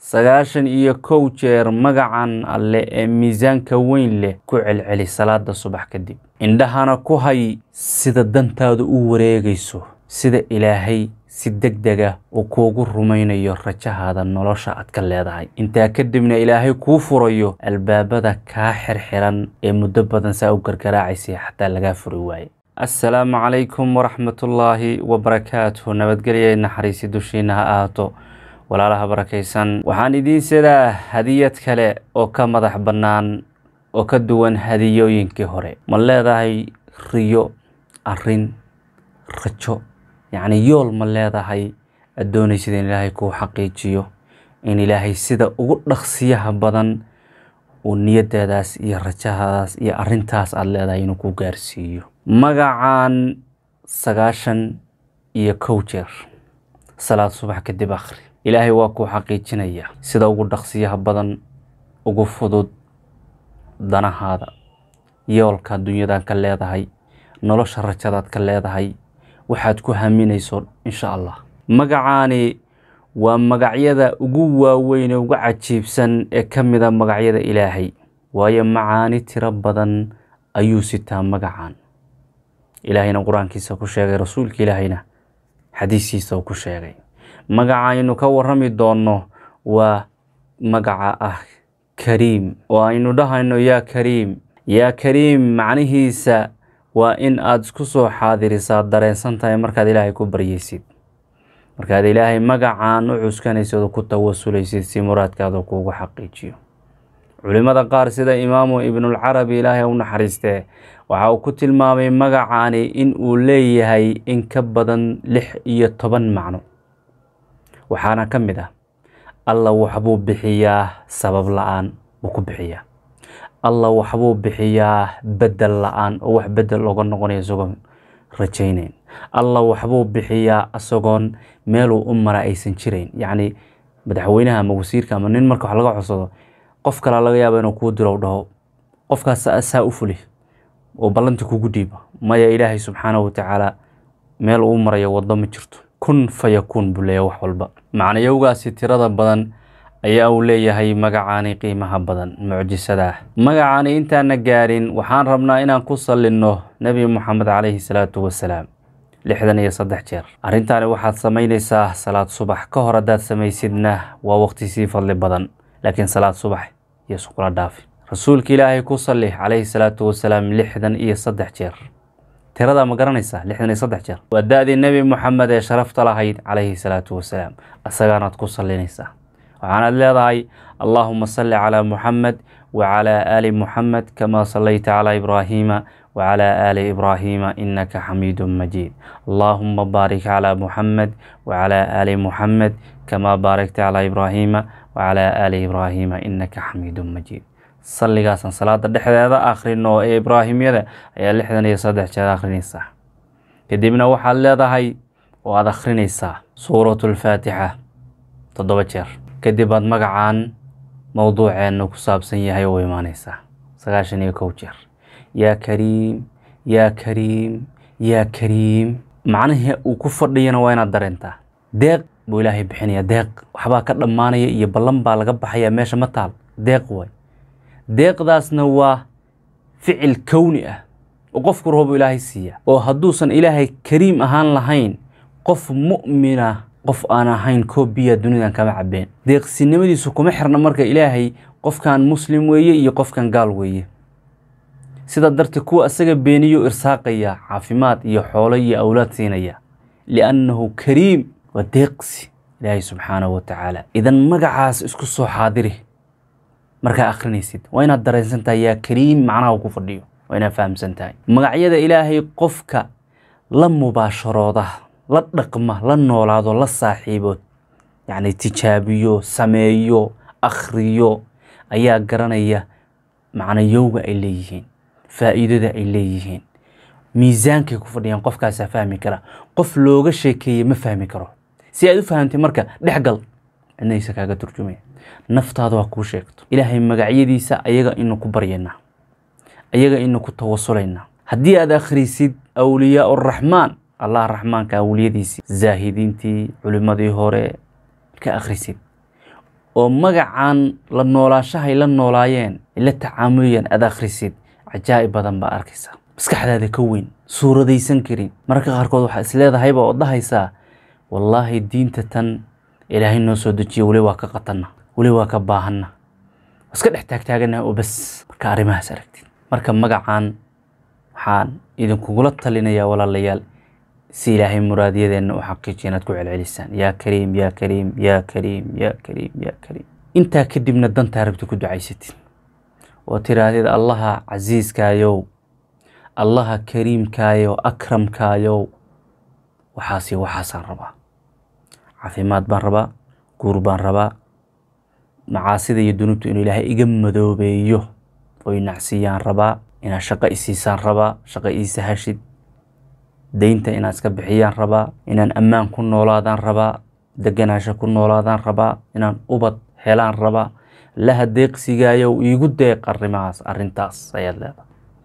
sagaashan iyo kow jeer magacan alle ee miisaanka weyn leh ku celceli salaada subax kadib indhahana ku hay sida dantaadu u wareegayso sida ilaahay si deg dega uu kuugu rumaynayo rajahaada nolosha aad ka leedahay intaa kadibna ilaahay kuu furayo albaabada kaa xirxiran ee muddo badan saa u gargaraacaysa xataa lagaa furi waaye assalaamu calaykum waraxmatullaahi wabarakaatuh nabadgelya naxariisi dushiina ha ahaato walaalaha barakaysan waxaan idiin sidaa hadiyad kale oo ka madax bannaan oo ka duwan hadiyooyinkii hore ma leedahay riyo arrin rajo yacni yool ma leedahay aad doonaysid in ilaahay kuu xaqiijiyo in ilaahay sida ugu dhaqsiyaha badan uu niyadaadaas iyo rajahadaas iyo arrintaas aada leedahay inuu ku gaarsiiyo magacan sagaashan iyo kow jeer salaad subax kadib akhri ilaahay waa kuu xaqiijinaya sida ugu dhaqsiyaha badan ugu fudud danahaada yoolka dunyadan ka leedahay nolosha rajadaad ka leedahay waxaad ku haminayso insha allah magacaani waa magacyada ugu waaweyn ee ugu cajiibsan ee ka mida magacyada ilaahay waayo macaani tiro badan ayuu sitaa magacan ilaahayna qur-aankiisa ku sheegay rasuulka ilaahayna xadiiskiisa uu ku sheegay magacaynu ka warrami doonno waa magaca ah kariim oo aynu dhahayno yaa kariim yaa kariim macnihiisa waa in aada isku soo xaadirisaa dareensan tahay markaad ilaahay ku baryaysid markaad ilaahay magacaan u cuskanaysid oo ku tawasulaysid si muraadkaada kuugu xaqiijiyo culimmada qaar sida imaamu ibnulcarabi ilaahay u naxariistee waxa uu ku tilmaamay magacaani in uu leeyahay in ka badan lix iyo toban macno waxaana ka mid ah alla waxbuu bixiyaa sabab la-aan buu ku bixiyaa alla waxbuu bixiyaa bedel la-aan oo wax bedel oga noqonaya isagoon rajayneyn alla waxbuu bixiyaa isagoon meeluu u mara aysan jirayn yacni madaxweynaha ama wasiirka ama nin marka wax laga codsado qof kalaa laga yaaba inuu kuu diro dhaho qofkaas saa u fuli oo ballanta kugu dhiiba maya ilaahay subxaanahu watacaala meel uu marayo waddo ma jirto kun fayakuun buu leeyahay wax walba macnayowgaasi tirada badan ayaa uu leeyahay magacaani qiimaha badan mucjisada ah magacaani intaana gaarin waxaan rabnaa inaan ku sallinno nebi moxamed calayhi salaatu wasalaam lixdan iyo saddex jeer arrintaani waxaad samaynaysaa salaad subax ka hor haddaad samaysidna waa waqti sii fadli badan laakiin salaad subax iyo sukula dhaafi rasuulka ilaahay ku salli calayhi salaatu wasalaam lixdan iyo saddex jeer tiradaa ma garanaysaa lixdan iyo saddex jeer waa da-dii nebi moxamed ee sharafta lahayd calayhi salaatu wasalaam asagaanaad ku sallinaysaa waxaanaad leedahay allaahuma salli calaa muxamed wacalaa aali muxamed kamaa sallayta calaa ibraahiima wacalaa aali ibraahiima innaka xamiidun majiid allaahuma baarik calaa muxamed wacalaa aali muxamed kamaa baarakta calaa ibraahiima wacalaa aali ibraahiima innaka xamiidun majiid salligaasaan salaada dhexdeeda akhrino ee ibraahimyada ayaa lixdan iyo saddex jeer akhrinaysaa kadibna waxaad leedahay oo aada akhrinaysaa suuratulfaatixa toddoba jeer kadib aad magacan mowduuceenna ku saabsan yahay oo imaanaysaa sagaashan iyo kow jeer yaa kariim yaa kariim yaa kariim macnihii uu ku fadhiyana waa inaad dareentaa deeq buu ilaahay bixinaya deeq waxbaa ka dhammaanaya iyo ballan baa laga baxaya meesha ma taal deeq waay deeqdaasna waa ficil kowni ah oo qofku roobu ilaahay siiya oo hadduusan ilaahay kariim ahaan lahayn qof mu'mina qof aan ahayn koobiya dunidan kama cabeen deeqsinimadiisu kuma xirna marka ilaahay qofkan muslim weeye iyo qofkan gaal weeye sidaa darteed kuwa asaga beeniyo irsaaqaya caafimaad iyo xoolo iyo awlaad siinaya liannahu kariim waa deeqsi ilaahay subxaanahu wa tacaala idan magacaas isku soo xaadiri markaa akhrinaysid waa inaad dareensan tahay yaa kariim macnaha uu ku fadhiyo waa inaad fahamsan tahay magacyada ilaahay qofka la mubaasharooda la dhaqma la noolaado la saaxiibo yacni tijaabiyo sameeyo akhriyo ayaa garanaya macnayowga ay leeyihiin faa'iidada ay leeyihiin miisaankay ku fadhiyaan qofkaasaa fahmi kara qof looga sheekeeye ma fahmi karo si aad u fahamtay marka dhexgal cidnaysa kaaga turjumaya naftaada waa kuu sheegto ilaahay magacyadiisa ayaga inu ku baryaynaa ayaga inu ku tawasulaynaa haddii aad akhrisid awliyaa uraxmaan allah raxmaanka awliyadiisii zaahidiintii culimmadii hore ka akhrisid oo magacan la noolaashahay la noolaayeen la tacaamulayaan aad akhrisid cajaa'ib badan baa arkaysaa maskaxdaada ka weyn suuradaysan karin mararka qaarkood waxaa isleedahayba oo dhahaysaa wallaahi diinta tan ilaahay noo soo dejiya weli waa ka qatanna weli waa ka baahanna iska dhex taagtaaganaha oo bas marka arrimahaas aragtid marka magacan waxaan idinkugula talinayaa walaalayaal si ilaahay muraadiyadeenna u xaqiijiya inaad ku celcelisaan yaa kariim yaa kariim yaa kariim yaa kariim yaa kariim intaa kadibna dantaa rabti ku ducaysatid oo tiraahdid allaha casiiskaayow allaha kariimkaayow akramkaayow waxaas iyo waxaasaan rabaa caafimaad baan rabaa guur baan rabaa macaasida iyo dunuubta inuu ilaahay iga madoobeeyo oo inacsiyaan rabaa inaad shaqo isiisaan rabaa shaqo ii sahashid deynta inaad iska bixiyaan rabaa inaan ammaan ku noolaadaan rabaa deganaasho ku noolaadaan rabaa inaan ubad helaan rabaa laha deeqsigaayow iigu deeq arrimahaas arrintaas ayaad leedahay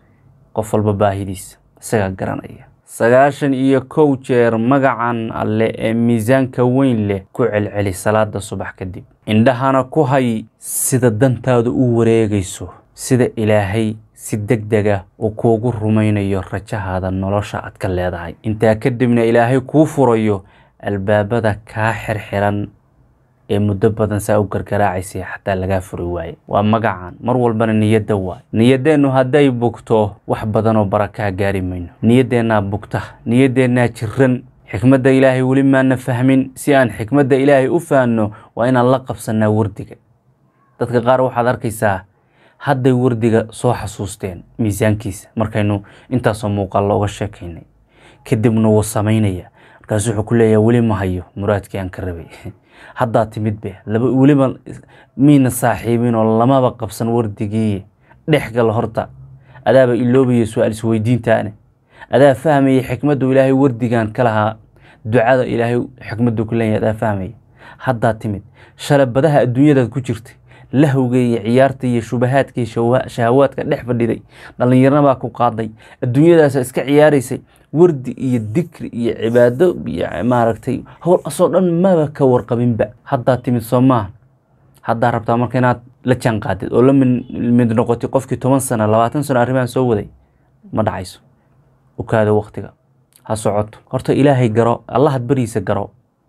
qof walba baahidiisa isagaa garanaya sagaashan iyo kow jeer magacan alle ee miisaanka weyn leh ku celceli salaada subax kadib indhahana ku hay sida dantaadu u wareegayso sida ilaahay si deg dega uu kuugu rumaynayo rajahaada nolosha aad ka leedahay intaa kadibna ilaahay kuu furayo albaabada kaa xirxiran ee muddo badan saa u gargaraacaysay xataa lagaa furi waaye waa magacan mar walbana niyadda waay niyaddeennu hadday bugto wax badanoo barakaa gaari mayno niyaddeenaa bugta niyaddeenaa jiran xikmadda ilaahay weli maana fahmin si aan xikmadda ilaahay u fahanno waa inaan la qabsannaa wardiga dadka qaar waxaad arkaysaa hadday wardiga soo xasuusteen miisaankiisa markaynu intaasoo muuqaal looga sheekaynay kadibna wuu samaynaya markaasu wuxuu ku leeyahay weli ma hayo muraadkii aan ka rabay haddaa timid be laba weliba miina saaxiibin oo lamaba qabsan wardigii dhexgal horta adaaba iloobaya su-aal isweydiintaane adaa fahmaya xikmaddu ilaahay wardigan ka lahaa ducada ilaahay xikmaddu ku leeyahay adaa fahmaya haddaa timid shalabadaha adduunyadaad ku jirtay lahowga iyo ciyaarta iyo shubahaadka iyo shahawaadka dhex fadhiday dhallinyarnabaa ku qaaday adduunyadaasa iska ciyaaraysay wardi iyo dikri iyo cibaado iyo maaragtay howl asoo dhan maba ka warqabinba haddaa timid soo maaha haddaa rabtaa marka inaad la jaan qaadid oo la mid noqotay qofkii toban sano labaatan sano arrimahan soo waday ma dhacayso ukaada waktiga ha socoto horta ilaahay garo allahad bariisa garo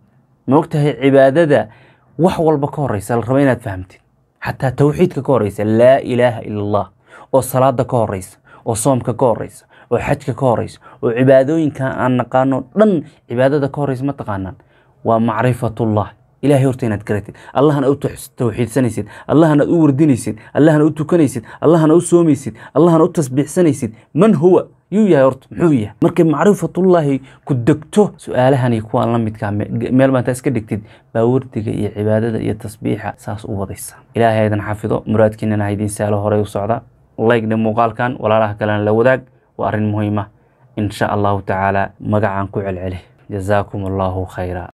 ma ogtahay cibaadada wax walba ka horeysa la raba inaad fahamtid xataa towxiidka ka horeysa laa ilaaha ila allah oo salaada ka horeysa oo soomka ka horeysa oo xajka ka horeysa oo cibaadooyinka aan naqaano dhan cibaadada ka horeysa ma taqaanaan waa macrifatullah ilahay horta inaad garatid allahna u towxiidsanaysid allahna u wardinaysid allahna u tukanaysid allahna u soomaysid allahna u tasbiixsanaysid man huwa yuu yahay horta muxuu yahay markay macrifatullaahi ku degto su-aalahani kuwaan la midkaa meel baa intaa iska dhigtid baa wardiga iyo cibaadada iyo tasbiixa saas u wadaysa ilaahay haydan xafido muraadkiinana haydiin saalo horey u socda laygna muuqaalkan walaalaha kalena la wadaag waa arrin muhiima in sha allahu tacaala magacaan ku celceli jazaakum allahu khayra